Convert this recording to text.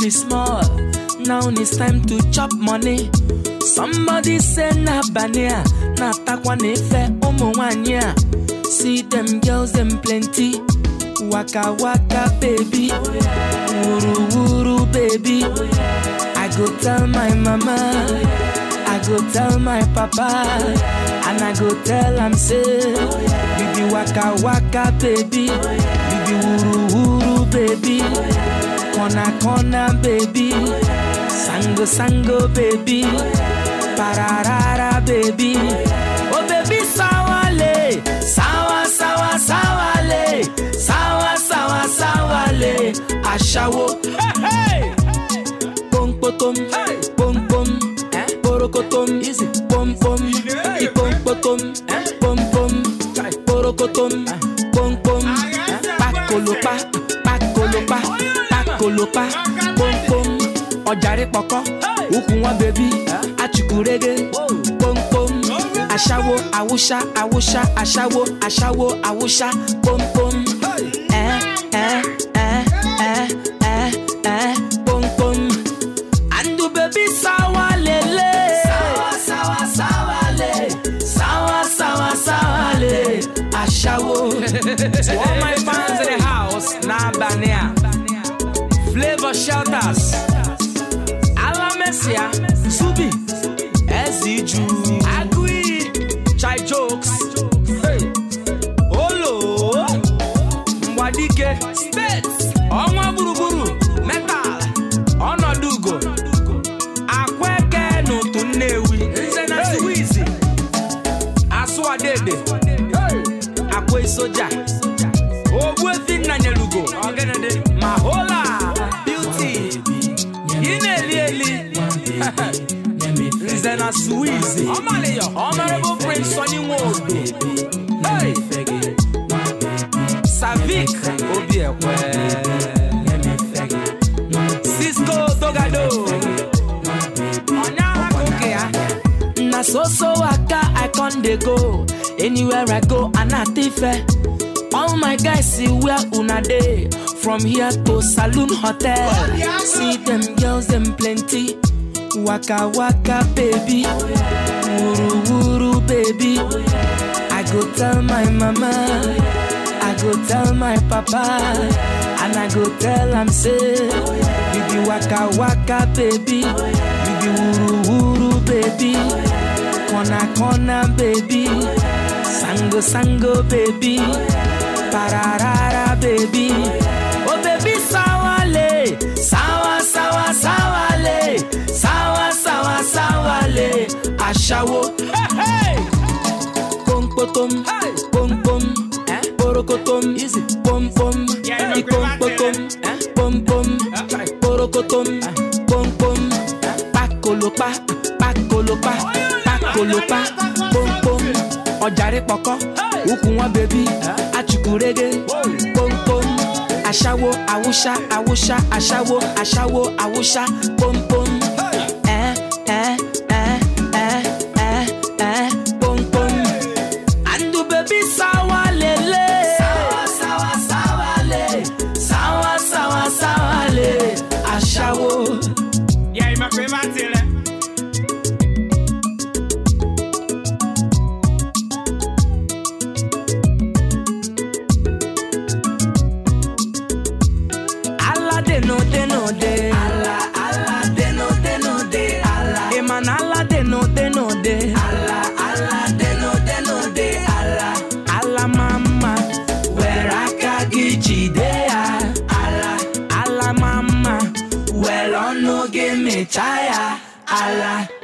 me small. Now it's time to chop money. Somebody say na bania, na takwa nefe umu wanya. See them girls, them plenty. Waka waka baby, wuru wuru baby. I go tell my mama, I go tell my papa, and I go tell am say, you be waka waka baby, you be wuru wuru baby, corner corner baby, sango sango baby, pararara baby, oh baby sawale, sawa sawa sawale, sawa sawa sawale, ashawo, hey hey pom potom, pom pom, porokotom, easy, pom pom, ipom potom, pom pom, porokotom, pom pom, pakolopa, pakolopa, pakolopa, pom pom, ọjàre pọkọ, ukwu wọn bèbí, achukwurege, pom pom, aṣáwo, awúṣá, awúṣá, aṣáwo, aṣáwo, awúṣá, pom pom, ẹ ẹ ẹ ẹ ẹ ẹ pom pom. And the baby sawa lele Sawa sawa sawa le Sawa sawa sawa le Ashawo To all my fans in the house Na Bania Flavor Shelters Ala Messia Subi Eziju Agui Chai Jokes Hey Olo Mwadike States Ọnwa gburugburu Metal Ọnọdụ ugo Akweke n'otu Nnewi Nze na Suwizi Asụ Adede Akwa Soja Ogbuefi Nnanyelugo Ọgịnịdị Mahola Beauty Ị na-eli eli Nze na Suwizi Honorable Prince Sonny Nwodo Hey! Savik Obiekwe Cisco Togado Onya Koke ya Na so so waka I con dey go Anywhere I go Anatife All my guys see where una dey From here to Saloon Hotel See them girls them plenty Waka waka baby Wuru wuru baby I go tell my mama I go tell my papa And I go tell am say You be waka waka baby You be wuru wuru baby Corner corner baby Sango sango baby Pararara baby Oh baby sawale Sawa sawa sawale Sawa sawa sawale Ashawo Hey hey pom potom, pom pom, porokotom, easy, pom pom, ipom potom, pom pom, porokotom, pom pom, pakolopa, pakolopa, pakolopa, pom pom, ọjàre pọkọ, ukwu wọn bèbí, achukwurege, pom pom, aṣáwo, awúṣá, awúṣá, aṣáwo, aṣáwo, awúṣá, pom pom, ẹ ẹ ẹ ẹ ẹ ẹ pom pom. And the baby sawa lele Sawa sawa sawa le Sawa sawa sawa le Ashawo Yeah, my favorite thing. eh? Allah de no de no de Allah Allah de no de no de Allah Eman Allah de no de no de Allah Allah de no de no de Allah Allah mama Where aka gichi de ya Allah Allah mama Well on no give me chaya Allah